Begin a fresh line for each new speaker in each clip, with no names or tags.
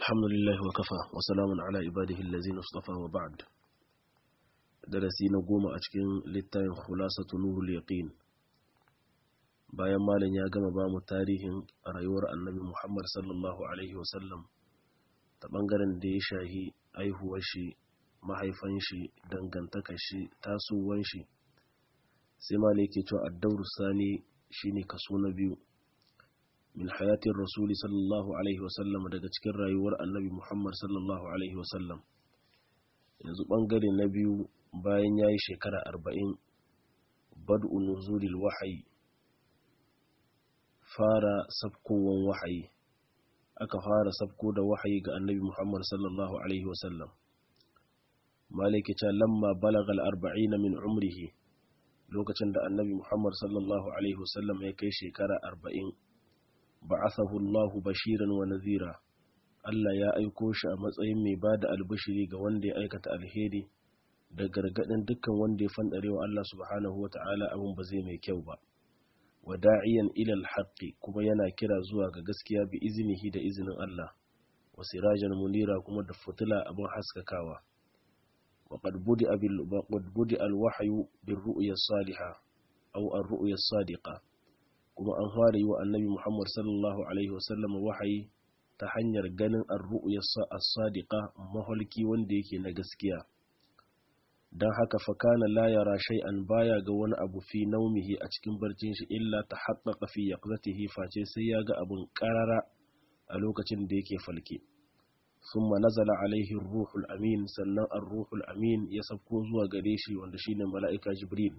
الحمد لله وكفى وسلام على عباده الذين اصطفى وبعد درسي نقوم أتكين للتاين خلاصة نور اليقين bayan malam ya gama ba mu tarihin rayuwar annabi Muhammad sallallahu Alaihi wasallam ta ɓangaren da ya shahi aihuwar shi mahaifan shi dangantaka shi tasowar shi sai malam yake cewa addauru sani shine kaso na biyu min hayatin rasuli sallallahu Alaihi wasallam daga cikin rayuwar annabi Muhammad sallallahu Alaihi wasallam yanzu ɓangare na biyu bayan ya yi shekara arba'in bad'u nuzulil wahayi fara sabkowan wahayi aka fara sabko da wahayi ga annabi Muhammad sallallahu alaihi wasallam maliki ta lamma balagal arba'ina min umrihi lokacin da annabi Muhammad sallallahu alaihi wasallam ya kai shekara arba'in ba'athahu Allah bashiran wa nadhira Allah ya aiko shi a matsayin mai bada albishiri ga wanda ya aikata alheri da gargadin dukkan wanda ya fandarewa Allah subhanahu wata'ala abin ba zai mai kyau ba wa da'iyan ilal haqqi kuma yana kira zuwa ga gaskiya bi izinihi da izinin Allah wa sirajan munira kuma da fitila abin haskakawa wa qad budi abil qad budi al wahyu bir ru'ya salihah aw ar ru'ya sadiqa kuma an fara yi wa annabi Muhammad sallallahu alaihi wasallam wahayi ta hanyar ganin ar ru'ya as-sadiqa mahalki wanda yake na gaskiya don haka fakana la yara shay'an baya ga wani abu fi naumihi a cikin barcin shi illa ta haƙaƙa fi yaqzatihi face sai ya ga abun ƙarara a lokacin da yake falke summa nazala alaihi ruhul amin sannan ar-ruhul amin ya sauko zuwa gare shi wanda shine mala'ika jibril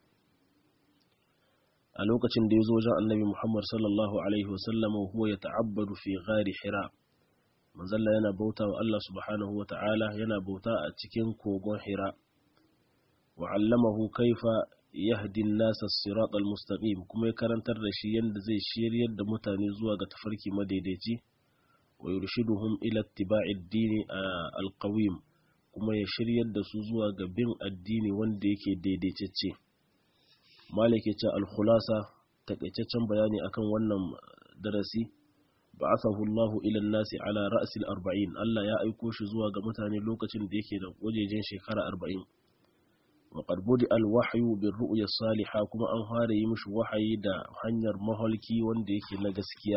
a lokacin da ya zo wajen annabi muhammad sallallahu alaihi wasallam huwa ya ta'abbadu fi ghari hira manzalla yana bauta wa Allah subhanahu wa ta'ala yana bauta a cikin kogon hira وعلمه كيف يهدي الناس الصراط المستقيم kuma ya karantar da shi yanda zai shiryar da mutane zuwa ga tafarki madaidaici wa yurshiduhum ila ittiba'i ad-din al-qawim kuma ya shiryar da su zuwa ga bin addini wanda yake daidaitacce malike ce al-khulasa takaitaccen bayani akan wannan darasi ba'athahu Allahu ila an-nasi ala ra'si al-arba'in Allah ya aiko shi zuwa ga mutane lokacin da yake da wajejen shekara 40 وقد بدأ الوحي بالرؤيا الصالحة كما أن هاري يمش وحي دا هنير مهلكي وندي كي نغسكيا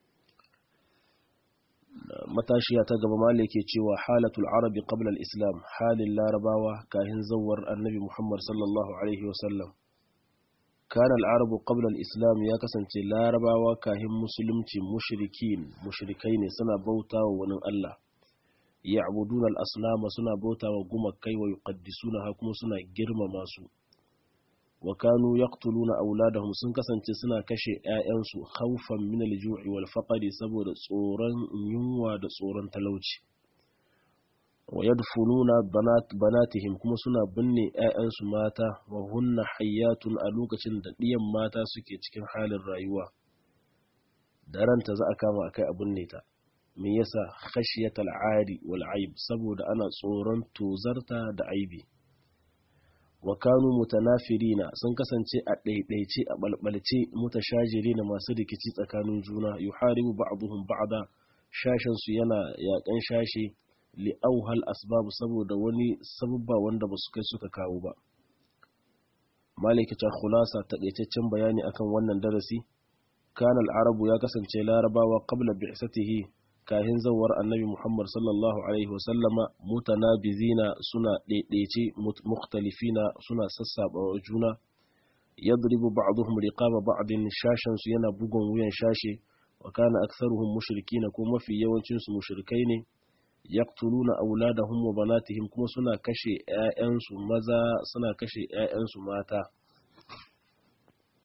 matashiya ta gaba malike cewa halatul arabi qabla al-islam halin larabawa kahin zawar annabi muhammad sallallahu alaihi wasallam kana al-arabu qabla al-islam ya kasance larabawa kahin musulunci mushrikin mushrikai ne suna bautawa wani Allah ya'buduna al-aslama suna bautawa gumakai wa yuqaddisuna kuma suna girmama su wa kanu yaqtuluna auladahum sun kasance suna kashe ƴaƴansu khawfan min al-ju'i wal faqri saboda tsoron yunwa da tsoron talauci wa yadfununa banat banatihim kuma suna binne ƴaƴansu mata wa hunna hayyatun a lokacin da ɗiyan mata suke cikin halin rayuwa da ranta za a kama akai a binne ta me yasa khashiyat al'ari wal aib saboda ana tsoron tozarta da aibi wa kanu mutanafirina sun kasance a ɗaiɗaice a balbalce mutashajirina masu rikici tsakanin juna yuharibu ba'dhum ba'da shashin su yana yakan shashi li auhal asbab saboda wani sababba wanda basu kai suka kawo ba malikata khulasa taƙaitaccen bayani akan wannan darasi kana al-arabu ya kasance larabawa qabla bi'satihi kahin zawar annabi Muhammad sallallahu Alaihi wasallama mutanabizina suna ɗaiɗaice mukhtalifina suna sassaɓa juna yadribu ba'dhum riqaba ba'din shashan su yana bugun wuyan shashe wa kana aktharuhum mushrikina ko mafi yawancin su mushrikai ne yaqtuluna auladahum wa banatihim kuma suna kashe ƴaƴansu maza suna kashe ƴaƴansu mata